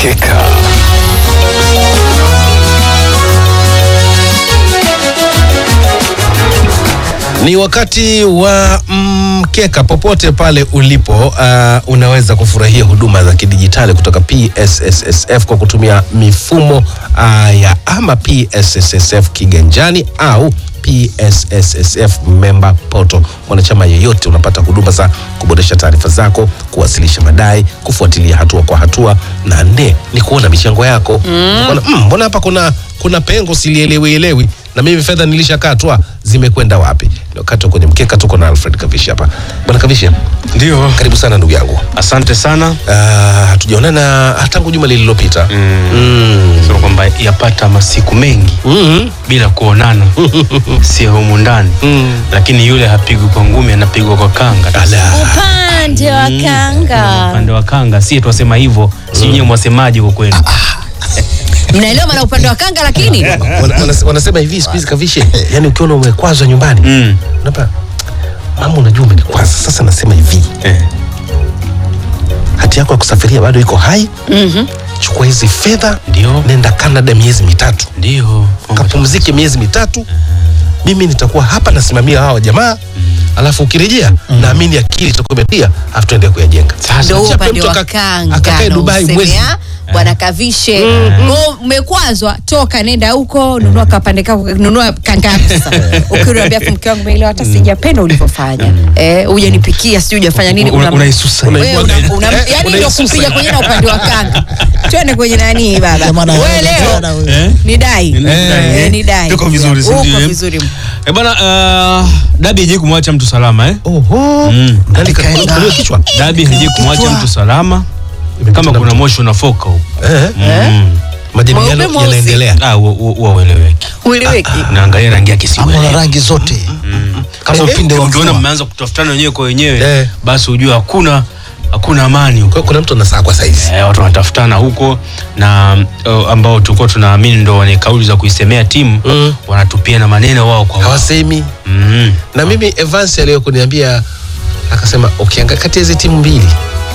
Mkeka. Ni wakati wa mkeka. Popote pale ulipo, uh, unaweza kufurahia huduma za kidijitali kutoka PSSSF kwa kutumia mifumo uh, ya ama PSSSF kiganjani au PSSSF member portal. Mwanachama yeyote unapata huduma za kuboresha taarifa zako, kuwasilisha madai, kufuatilia hatua kwa hatua, na nne ni kuona michango yako. Mbona mm, mbona hapa kuna kuna pengo silielewi elewi na mimi fedha nilishakatwa zimekwenda wapi? Ni wakati wa kwenye mkeka, tuko na Alfred Kavishi hapa. Bwana Kavishi, Ndio, karibu sana ndugu yangu. asante sana. Ah, hatujaonana tangu juma lililopita. Mm. Sema kwamba yapata masiku mengi Mm. bila kuonana, sio humu ndani, lakini yule hapigwi kwa ngumi, anapigwa kwa kanga. Ala. upande wa kanga Upande wa kanga, si twasema hivyo, si nyewe mwasemaji kwa kweli? mnaelewa maana upande wa kanga lakini Wana- wana- Wanasema hivi siku hizi Kavishi, yani ukiona umekwazwa nyumbani Mm. unapa mama, unajua umenikwaza. Sasa nasema hivi, Eh. hati yako ya kusafiria bado iko hai. Chukua hizi fedha, Ndio. nenda Canada miezi mitatu Ndio. kapumzike miezi mitatu, mimi nitakuwa hapa nasimamia hawa jamaa, alafu ukirejea naamini akili itakuwa imetia, alafu tuende kuyajenga. Sasa ndo huo Chape upande mtu wa aka- kanga akakae ndo Dubai useme, mwezi. ah, bwana kavishe Kwa umekwazwa toka nenda huko nunua kapande kako nunua kanga yako sasa ukiniambia afu mke wangu umeelewa hata sijapenda ulivyofanya eh hujanipikia sijui hujafanya nini Una- Una- unaisusa. wewe una- una- Eh, yaani ndio unaisusa. kupiga kwenye na upande wa kanga twende kwenye nani baba Jamani, wewe leo anaonekana huyo. Eh? ni dai Ni dai, Eh, eh? ni dai Tuko vizuri, si uko ndio, eh? vizuri Eh bwana, uh, dabi haijai kumwacha mtu salama eh? Oho, Mm. nani kakulia kichwa? Dabi haijai kumwacha mtu salama kama kuna moshi unafoka huko. Eh, Mm. majadiliano Mweupe mweusi. yanaendelea. Ah, huo- huo- huo ueleweki. ueleweki Naangalia rangi yake si ama na ueleweki. rangi zote kama Eh, upinde wa Ukiona mvua. mmeanza kutafutana wenyewe kwa wenyewe Eh. basi ujue hakuna hakuna amani huko. Kwa hiyo kuna mtu anasaa kwa saizi. Eh, watu wanatafutana huko na uh, ambao tulikuwa tunaamini ndo wenye kauli za kuisemea timu Mm. wanatupiana maneno wao kwa wao. Hawasemi. Mm. Na mimi Evans aliyokuniambia akasema ukiangalia kati ya hizi timu mbili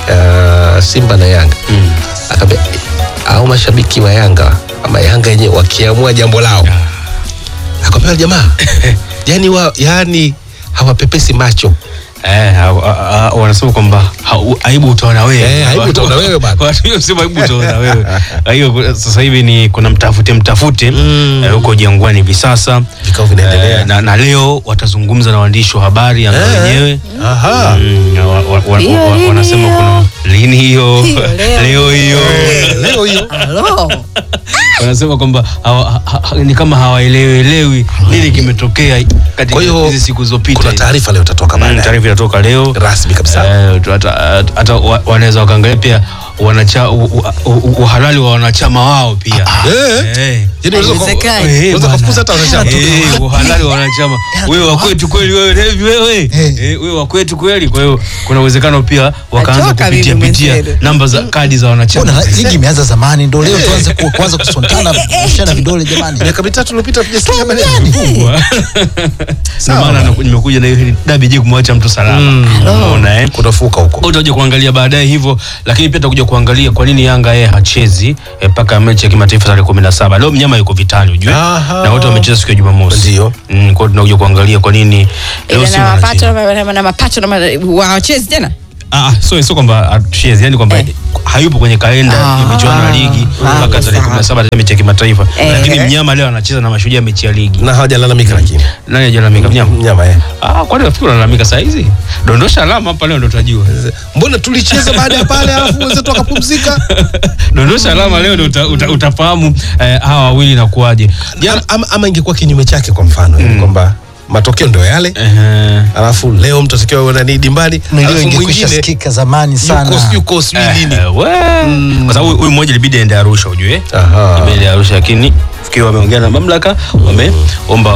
uh, Simba na Yanga Mm. akaambia au mashabiki wa Yanga ama Yanga yenyewe wakiamua jambo lao akamwambia jamaa yani wa, yani hawapepesi macho Eh, ha- ha- ha- wanasema kwamba ha- aibu utaona wewe. Eh, aibu utaona wewe bana. Watu hiyo sema aibu utaona wewe. Kwa hiyo ku- sasa hivi ni kuna mtafute mtafute Mm. eh, huko Jangwani hivi sasa. vikao vinaendelea Eh, na, na leo watazungumza na waandishi wa habari Yanga Eh. wenyewe. Aha. Mm, wa- wa- wa- Hiyo wa- lini wanasema hiyo? kuna lini hiyo Hiyo, leo. leo hiyo Eh, leo hiyo Halo. wanasema kwamba hawa- ha- ha- ni kama hawaelewelewi nini kimetokea Kwa katika hiyo, hizi siku zilizopita kuna hizi. taarifa leo itatoka Mm, baadaye taarifa inatoka leo rasmi kabisa Eh, tu- hata hata wa- wanaweza wakaangalia pia wanacha, u- u- u- uhalali wa wanachama wao pia Eh. Eh. Yaani unaweza ku- Haiwezekani. Eh, unaweza bwana. kufukuza hata wanachama. Eh, uhalali wa wanachama wewe wa kwetu kweli wewe Levi wewe Eh, wewe wa kwetu kweli kwa hiyo kuna uwezekano pia wakaanza Achoka kupitia mimi pitia mwenzetu. namba za kadi za wanachama Mbona ligi imeanza zamani ndo leo tuanze ku- kuanza kusontana kushana vidole jamani miaka mitatu iliyopita tujasikia maneno kubwa. Ndio maana na- nimekuja na hiyo dabi je kumwacha mtu salama unaona eh kunafuka huko utakuja kuangalia baadaye hivyo lakini pia tutakuja kuangalia kwa nini yanga yeye hachezi eh, mpaka mechi ya kimataifa tarehe kumi na saba leo mnyama yuko vitani ujue Aha. na wote wamecheza siku ya jumamosi Ndio. mm, kwao tunakuja kuangalia kwa nini leo Ila Simba na anacheza. mapato na- na- na mapato na ma- wachezi tena Ah, ah, so sio kwamba hatuchezi yani kwamba Eh. hayupo kwenye kalenda ya Ah. michuano ya ligi Ah, mpaka tarehe sawa. kumi na saba mechi ya kimataifa Eh. lakini mnyama leo anacheza na mashujaa mechi ya ligi na hawajalalamika lakini nani ajalalamika mnyama mnyama eh. ah, kwani nafikiri unalalamika saa hizi dondosha alama hapa leo ndo tutajua mbona tulicheza baada ya pale alafu wenzetu wakapumzika dondosha alama leo ndo uta, uta, utafahamu eh, hawa wawili nakuaje ama, ama, ama ingekuwa kinyume chake kwa mfano mm. kwamba matokeo ndio yale Ehe. alafu leo mtu atakiwa nani dimbani milio alafu ingekwisha mwingine sikika zamani yuko sana yuko sijui nini Eh, we. kwa sababu huyu mmoja ilibidi aende Arusha ujue Aha. Ilibidi aende Arusha lakini fikiri wameongea na mamlaka wameomba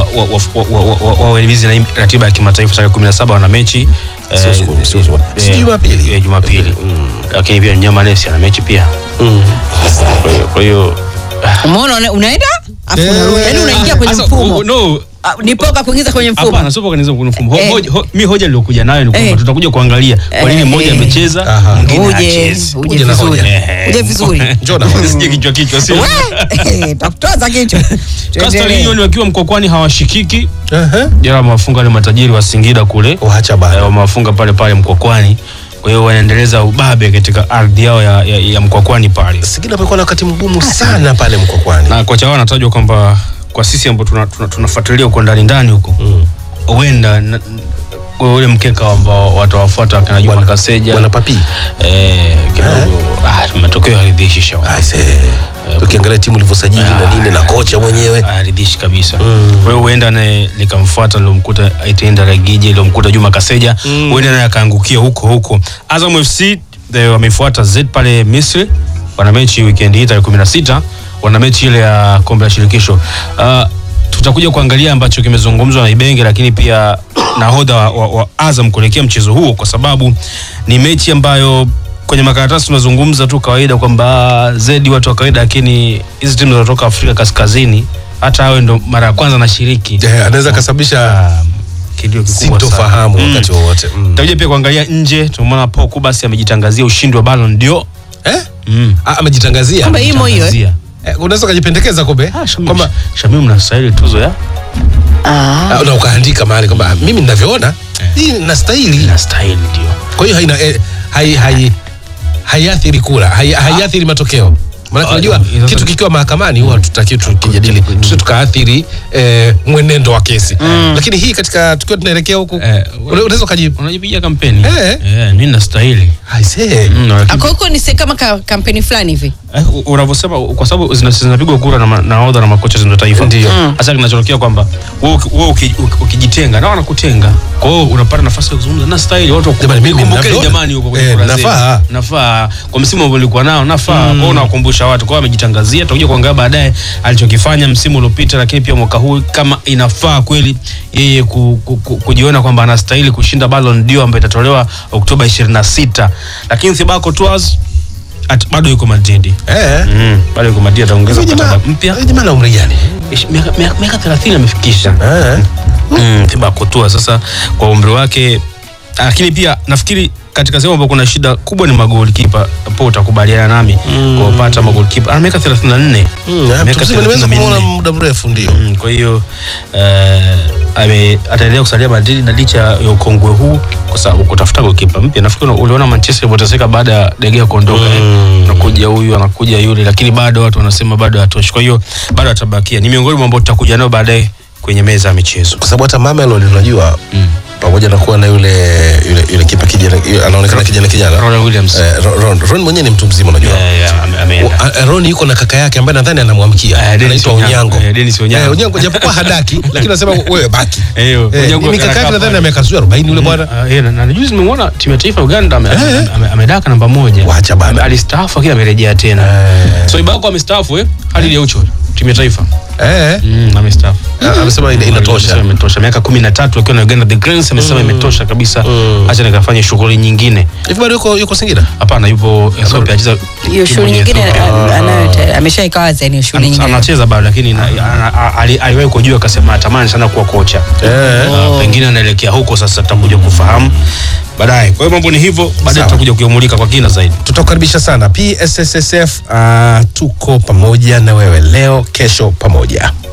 waelimizi na ratiba ya kimataifa tarehe kumi na saba wana mechi eh, Sio siku- sio siku- eh, si Jumapili? eh, Jumapili lakini pia Nyama Nesi ana mechi pia Mm. Kwa hiyo- kwa hiyo umeona una- unaenda afu Eh. unarudi yani unaingia kwenye Sasa, mfumo u- no Ah, ni poka kuingiza kwenye mfumo Hapana, sio kwa kwenye mfumo. Ho, Eh. hoja- ho, mi hoja niliokuja nayo ni kwamba Eh. tutakuja kuangalia kwa nini Eh. mmoja amecheza Aha. mwingine uje hachezi. uje Uje na vizuri hoja. Eh. uje vizuri Njoo na hoja. Sije kichwa kichwa sio. We, takutoza kichwa Coastal Tuendelee. Union wakiwa mkokwani hawashikiki. Ehe. Jana wamewafunga wale matajiri wa Singida kule. Waacha Eh, bana. wamewafunga pale pale mkokwani. Kwa hiyo wanaendeleza ubabe katika ardhi yao ya, ya, ya mkokwani pale. Singida amekuwa na wakati mgumu sana pale Mkokwani. Na kocha wao anatajwa kwamba kwa sisi ambao tunafuatilia tuna, tuna tunafuatilia huko ndani ndani huko huenda na- kwa ule mkeka ambao watawafuata wakina Juma Bwana- Kaseja Bwana Papi. eh, kidogo ah, matokeo haridhishi shauri Aise. Tukiangalia timu ilivyosajili na nini na kocha mwenyewe. haridhishi kabisa. Kwa hiyo huenda naye likamfuata lilomkuta Aitenda Ragije lilomkuta Juma Kaseja, huenda naye akaangukia huko huko. Azam FC eh, wamefuata Z pale Misri, wana mechi weekend hii tarehe 16, wana mechi ile ya kombe la shirikisho. Ah, tutakuja kuangalia ambacho kimezungumzwa na Ibenge, lakini pia nahodha wa, wa, wa Azam kuelekea mchezo huo, kwa sababu ni mechi ambayo kwenye makaratasi tunazungumza tu kawaida kwamba zedi watu wa kawaida, lakini hizi timu zinatoka Afrika Kaskazini, hata awe ndo mara ya kwanza anashiriki, Eh, Anaweza kasababisha Ah, kilio kikubwa sana. sintofahamu Mm. wakati wowote. Mm. Tutakuja pia kuangalia nje, tumeona Paul Kubasi amejitangazia ushindi wa Ballon d'Or. Eh? Mm. Ah, amejitangazia. Kwamba imo hiyo eh? Amejitangazia. Eh, unaweza ukajipendekeza kumbe Ah, Shamim, kwamba Shamim mnastahili tuzo ya Ah. ah, na ukaandika mahali kwamba ah, mimi ninavyoona hii nastahili. nastahili ndio. Kwa hiyo haina eh, hai hai haiathiri kura, hai, haiathiri matokeo. Maana Ah, unajua hizo- kitu kikiwa mahakamani huwa tutaki tukijadili tusije tukaathiri eh, mwenendo wa kesi. Lakini hii katika tukiwa tunaelekea huku Eh, una- unaweza ukaji Unajipigia kampeni. Eh. Eh, mimi nastahili. aisee. Mm, na- Ako huko ni se- kama ka, kampeni fulani hivi Eh, u- unavyosema kwa sababu zina- zinapigwa kura na ma- nahodha na makocha za taifa Ndio. hasa kinachotokea kwamba wewe uki- wewe uki- uki- ukijitenga na wanakutenga kwa hiyo unapata nafasi ya kuzungumza na style watu waku- Jamani, mimi kumbukeni ninavyoona. jamani huko kwenye Eh, kura zenu. nafaa. nafaa kwa msimu ambao ulikuwa nao nafaa kwa hiyo unawakumbusha watu kwa hiyo amejitangazia tutakuja kuangalia baadaye alichokifanya msimu uliopita lakini pia mwaka huu kama inafaa kweli yeye ku, ku, ku, kujiona kwamba anastahili kushinda Ballon d'Or ambayo itatolewa Oktoba 26 lakini Thibaut Courtois at- bado yuko Madrid Eh. Mm, bado yuko Madrid ataongeza Huyu jamaa mkataba mpya. huyu jamaa na umri gani? Ish- miaka- miaka miaka 30 amefikisha. Eh. Mm, Thibaut Courtois sasa kwa umri wake lakini pia nafikiri katika sehemu ambapo kuna shida kubwa ni magoli kipa po utakubaliana nami kwa kupata magoli kipa ana miaka 34 Mm, miaka tuseme nimeweza 34. kumuona muda mrefu ndio. Mm, kwa hiyo eh, ame- ataendelea kusalia Madrid na licha ya ukongwe huu, kwa sababu kutafuta goalkeeper mpya. Nafikiri uliona Manchester ilivyoteseka baada ya De Gea kuondoka, mm. anakuja huyu anakuja yule, lakini bado watu wanasema bado hatoshi. Kwa hiyo bado atabakia, ni miongoni mwa ambao tutakuja nao baadaye kwenye meza ya michezo. Kwa sababu hata Mamelodi unajua pamoja na kuwa na yule yule, yule kipa kijana yule anaonekana kijana kijana. Ronald Williams Eh, Ron, Ron, Ron mwenyewe ni mtu mzima unajua. Eh, eh, ame- ameenda. O- a- Ron yuko na kaka yake ambaye nadhani anamwamkia. Eh, Dennis Anaitwa Onyango. Onyango. Eh, Dennis Onyango. Eh, Onyango japokuwa hadaki lakini anasema wewe baki. Eh, Eh, Onyango mimi kaka yake anakaa nadhani pale. ana miaka sijui 40 yule bwana. Ah, eh, na- na juzi nimemwona timu ya taifa ya Uganda ame- Eh. ame- ame- amedaka namba moja. Wacha bana. Ame- Alistaafu lakini amerejea tena. Eh. So Ibako amestaafu eh? Hadi ya ucho timu ya taifa. Eh. Mm, amestaafu. Ah, Amesema ina- inatosha. Amesema imetosha. Miaka 13 akiwa na Uganda the Cranes amesema imetosha kabisa. Acha nikafanye shughuli nyingine. Hivi bado yuko yuko Singida? Hapana, yupo Ethiopia anacheza hiyo timu shughuli ya nyingine Ethiopia. anayo ameshaika wazi yani hiyo shughuli Ana- nyingine anacheza bado lakini na- ana- a- ali- aliwahi kujua akasema atamani sana kuwa kocha. Eh. Ah, pengine anaelekea huko sasa, tutakuja kufahamu baadaye. Kwa hiyo mambo ni hivyo, baadaye Sawa. tutakuja kuyamulika kwa kina zaidi. Tutakukaribisha sana PSSSF. Uh, tuko pamoja na wewe leo, kesho pamoja.